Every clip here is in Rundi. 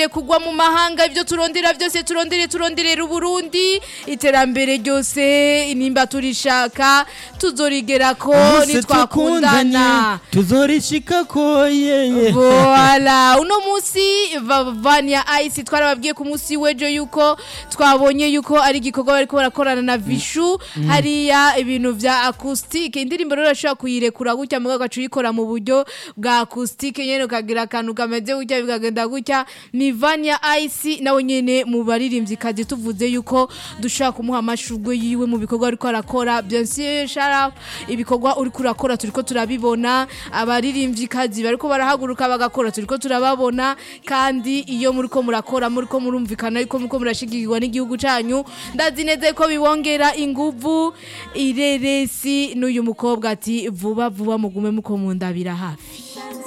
kugwa mu mahanga ibyo turondera byose turondere turonderera uburundi iterambere ryose nimba turishaka tuzorigera ko nitwakundana tuzorishika ko yeye Voila, uno musi Va- Vania Ice twarababwiye ku musi wejo yuko twabonye yuko ari igikorwa bariko barakorana na Vishu hariya ibintu vya acoustic indirimbo rero urashobora kuyirekura gutya mugabo ugaca uyikora mu buryo bwa acoustic nyene ukagira akantu kameze gutya bikagenda gutya ni Vania Ice nawe nyene mu baririmbyi kazi tuvuze yuko dushobora kumuha amashurwe yiwe mu bikorwa ariko arakora bien sûr sharaf ibikorwa uriko urakora turiko turabibona abaririmbyi kazi bariko barahaguruka bagakora turiko turababona kandi iyo muriko murakora muriko murumvikana yuko muriko murashigikirwa n'igihugu canyu ndazi neza ko bibongera inguvu ireresi n'uyu mukobwa ati vuba vuba mugume muko mundabira hafi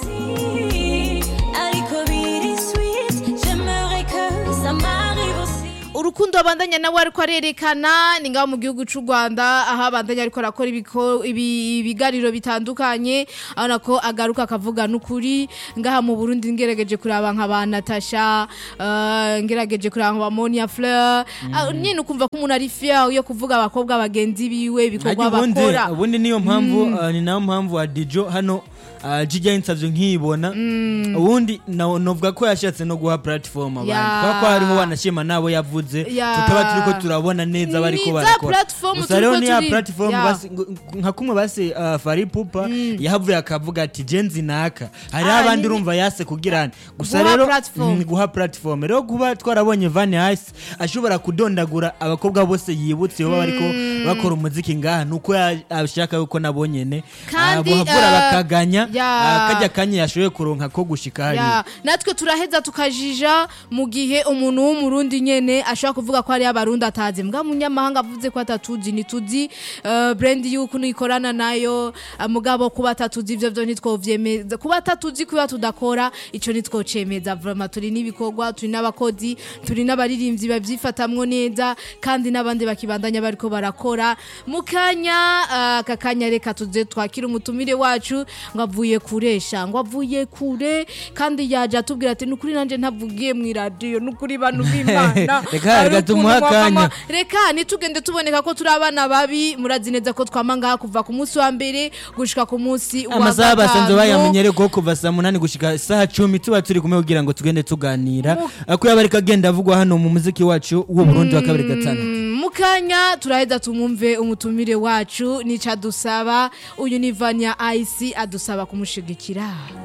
ariko biri sweet j'aimerais que ça m'arrive aussi urukundo abandanya nawe ariko arerekana ni ngaho mu gihugu cy'u Rwanda aho abandanya ariko arakora ibiko- ibi- ibiganiro bitandukanye abona ko agaruka akavuga n'ukuri ngaha mu Burundi ngerageje kuraba nka ba Natasha eh, ngerageje kuraba nka ba Monia Fleur Ah, nyine ukumva ko umuntu ari fier yo kuvuga abakobwa bagenzi biwe ibikorwa Ariko ubundi bakora ubundi niyo mpamvu uh, ni nayo mpamvu wa Dijo hano uh, Jijya insavyo nkibona ubundi na- novuga ko yashatse no guha platform abantu Ya. kubera ko hariho wanashima nabo yavuze Ya. tutaba turiko turabona neza bariko Ni za barakora platform gusa rero turiko ni ya turi- platform Ya. basi ngo- nka kumwe base uh, Fari Pupa yahavuye akavuga ati jenzi naka hari Ah, abandi ni- urumva yase kugira gusa Guha rero platform. mm, guha platform rero kuba twarabonye Van Ice ashobora kudondagura abakobwa bose yibutse baba bariko bakora umuziki ngaha nuko ya- ashaka yuko nabo nyene Kandi, ah, bohavura eh, bakaganya ya. ah, kajya kanya yashoboye kuronka ko gushika Ya, hariya natwe turaheza tukajija mu gihe umuntu w'umurundi nyene ashobora kuvuga ko ari abarundi atazi mbwa munyamahanga avuze ko atatuzi ntituzi uh, brand yuko nikorana nayo uh, mugabo kuba atatuzi ivyo vyo ntitwovyemeza kuba atatuzi kuba tudakora ico ntitwocemeza vraiment turi n'ibikorwa turi n'abakozi turi n'abaririmbyi bavyifatamwo neza kandi n'abandi bakibandanya bariko barakora mu kanya uh, aka kanya reka tuze twakira umutumire wacu ngo avuye kuresha ngo avuye kure kandi yaje atubwira ati nukuri nanje ntavugiye mu radio nukuri bantu b'Imana Reka, Ari reka tumuhe ukuntu mwavama- akanya. reka nitugende tuboneka ko turi abana babi murazi neza ko twama ngaha kuva ku munsi wa mbere gushika ku munsi wa amasaha basanzwe gatanu. bayamenyere ko kuva saa munani gushika saa cumi tuba turi kumwe kugira ngo tugende tuganira ko yaba ariko agenda avugwa hano mu muziki wacu w'u Burundi wa kabiri gatanu Mm, mu kanya turaheza tumwumve umutumire wacu nica dusaba uyu ni Vania Ice adusaba kumushigikira